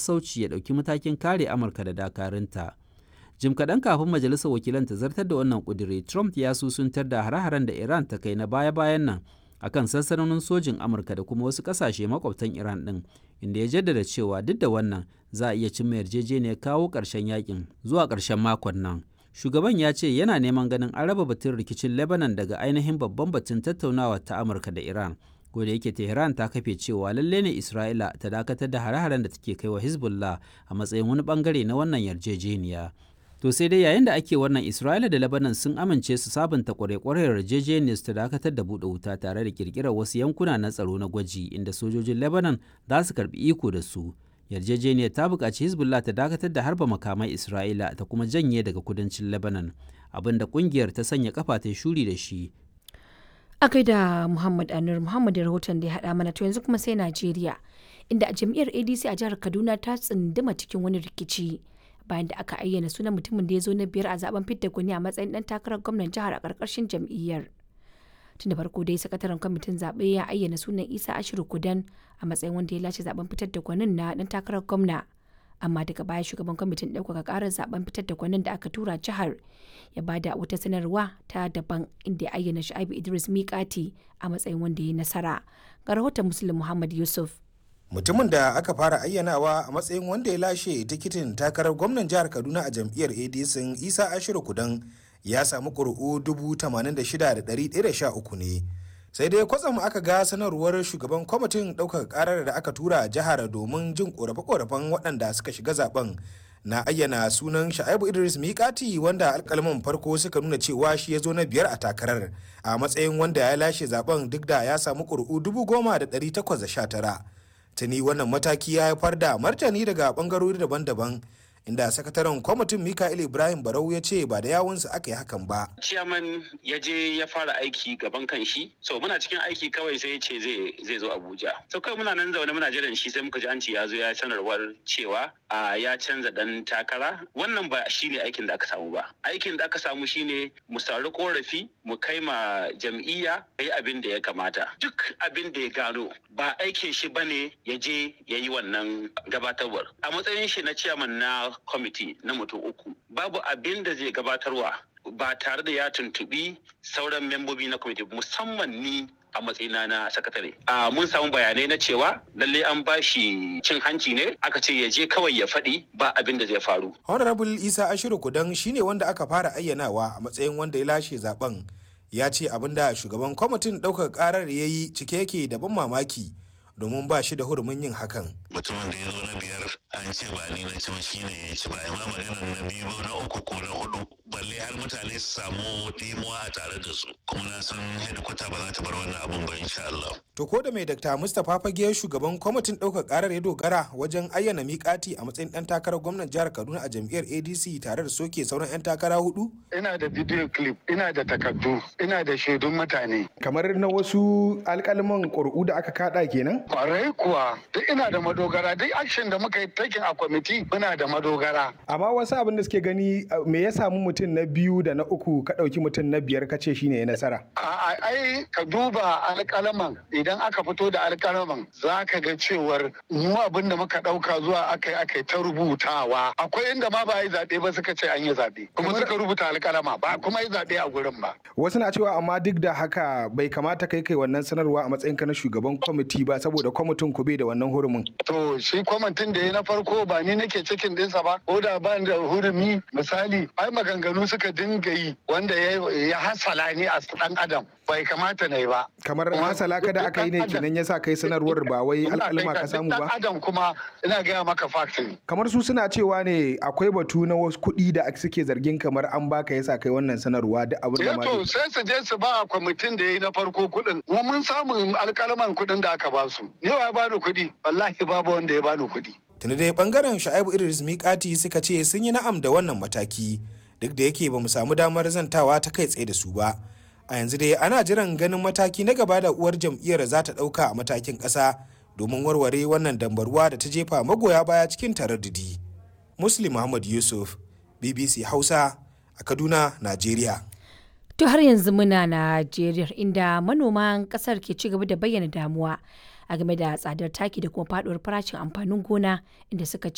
sassauci ya ɗauki matakin kare amurka da dakarunta jim kaɗan kafin majalisar wakilan ta zartar da wannan ƙudiri trump ya susuntar da hare-haren da iran ta kai na baya-bayan nan akan sansanonin sojin amurka da kuma wasu ƙasashe makwabtan iran ɗin inda ya jaddada cewa duk da wannan za a iya cimma yarjejeniyar kawo ƙarshen yakin zuwa ƙarshen makon nan shugaban ya ce yana neman ganin an raba batun rikicin lebanon daga ainihin babban batun tattaunawa ta amurka da iran da yake tehran ta kafe cewa lalle ne isra'ila ta dakatar da hare-haren da take kai wa hezbollah a matsayin wani bangare na wannan yarjejeniya to sai dai yayin da ake wannan isra'ila da lebanon sun amince su sabunta kwarekwarar yarjejeniyar ta dakatar da buɗe wuta tare da kirkirar wasu yankuna na tsaro na gwaji inda sojojin lebanon za su karbi iko da su yarjejeniyar ta buƙaci hezbollah ta dakatar da harba makamai isra'ila ta kuma janye daga kudancin lebanon abinda ƙungiyar ta sanya kafa ta shuri da shi a da muhammad anur muhammad rahoton da ya haɗa mana to yanzu kuma sai najeriya inda a jam'iyyar adc a jihar kaduna ta tsunduma cikin wani rikici bayan da aka ayyana sunan mutumin da ya zo na biyar a zaben fidda gwani a matsayin dan takarar gwamnan jihar a ƙarƙashin jam'iyyar tun da farko dai sakataren kwamitin zaɓe ya ayyana sunan isa ashiru kudan a matsayin wanda ya lashe zaben fitar da gwanin na dan takarar gwamna amma daga baya shugaban kwamitin ɗaukaka ƙarar zaben fitar da gwanin da aka tura jihar ya bada wata sanarwa ta daban inda ya ayyana sha'ibu idris mikati a matsayin wanda ya nasara ga rahoton muslim muhammad yusuf mutumin da aka fara ayyanawa a matsayin wanda ya lashe tikitin takarar gwamnan jihar kaduna a jam'iyyar adc isa ashiru kudan ya samu ƙuri'u 86,113 ne sai dai kwatsam aka ga sanarwar shugaban kwamitin ɗaukaka ƙarar da aka tura jihar domin jin ƙorafe-ƙorafen waɗanda suka shiga zaben na ayyana sunan sha'ibu idris mikati wanda alkalman farko suka nuna cewa shi ya zo na biyar a takarar a matsayin wanda ya lashe zaben duk da ya samu ƙuri'u 10,819 tuni wannan mataki ya haifar da martani daga ɓangarori daban-daban inda sakataren kwamitin Mikael Ibrahim Barau ya ce ba da yawunsa aka yi hakan ba. Ciyaman ya je ya fara aiki gaban kan shi, so muna cikin aiki kawai sai ya ce zai zo Abuja. So kawai muna nan zaune muna jiran shi sai muka ji an ce ya zo ya sanarwar cewa a ya canza dan takara. Wannan ba shi ne aikin da aka samu ba. Aikin da aka samu shine mu sauri korafi mu kai ma jam'iyya yi abin da ya kamata. Duk abin da ya gano ba aikin shi bane ya je ya yi wannan gabatarwar. A matsayin shi na ciyaman na kwamiti na mutum uku babu abin da zai gabatarwa ba tare da ya tuntubi sauran membobi na kwamiti musamman ni a matsayina na sakatare. A mun samu bayanai na cewa lalle an ba shi cin hanci ne aka ce ya je kawai ya faɗi ba abin da zai faru. Honorable Isa Ashiru Kudan shine wanda aka fara ayyanawa a matsayin wanda ya lashe zaben ya ce abin da shugaban kwamitin ɗaukar ƙarar ya yi cike yake da ban mamaki. domin ba shi da hurumin yin hakan. Mutumin da ya zo na biyar an ce ba ni na ci ba shi ne ya ci ba ma maganar na biyu na uku ko na hudu balle har mutane su samu dimuwa a tare da su kuma na san hedikwata ba za ta bar wannan abun ba insha Allah. To ko da mai Dr. Mustapha Fage shugaban kwamitin ɗaukar ƙarar ya dogara wajen ayyana miƙati a matsayin ɗan takarar gwamnan jihar Kaduna a jam'iyyar ADC tare da soke sauran 'yan takara hudu? Ina da video clip, ina da takardu, ina da shaidun mutane. Kamar na wasu alƙalman ƙuri'u da aka kaɗa kenan? Kwarai kuwa, duk ina da madogara, duk action da muka yi taking a kwamiti muna da madogara. Amma wasu abin da suke gani me ya samu mutum na biyu da na uku ka ɗauki mutum na biyar ka ce shine ya nasara. Ai ka duba alƙalaman idan aka fito da alƙalaman za ka ga cewar mu abin da muka ɗauka zuwa aka yi aka ta rubutawa. Akwai inda ma ba yi zaɓe ba suka ce an yi zaɓe. Kuma suka rubuta alƙalama ba kuma yi zaɓe a gurin ba. Wasu na cewa amma duk da haka bai kamata kai kai wannan sanarwa a matsayinka na shugaban kwamiti ba saboda kwamitin ku bai da wannan hurumin. To shi kwamitin da ya na farko ba ni nake cikin dinsa ba ko da ban da hurumi misali ai maganganu suka dinga yi wanda ya hasala ni a dan adam bai kamata na yi ba. Kamar hasala kada aka yi ne kenan ya sa kai sanarwar ba wai alƙalma ka samu ba. Dan adam kuma ina gaya maka fact ne. Kamar su suna cewa ne akwai batu na wasu kuɗi da suke zargin kamar an baka yasa kai wannan sanarwa da abin da ma. to sai su je su ba kwamitin da ya yi na farko kuɗin. Mu mun samu alƙalaman kuɗin da aka ba su. Ni ya bani kuɗi wallahi babu wanda ya bani kuɗi. Tuni dai bangaren Sha'ibu Idris Mikati suka ce sun yi na'am da wannan mataki duk da yake ba mu samu damar zantawa ta kai tsaye da su ba. A yanzu dai ana jiran ganin mataki na gaba da uwar jam'iyyar za ta ɗauka a matakin ƙasa domin warware wannan dambarwa da ta jefa magoya baya cikin taraddudi. Muslim Muhammad Yusuf, BBC Hausa a Kaduna, Najeriya. To har yanzu muna Najeriya inda manoman kasar ke ci gaba da bayyana damuwa a game da tsadar taki da kuma faduwar farashin amfanin gona inda suka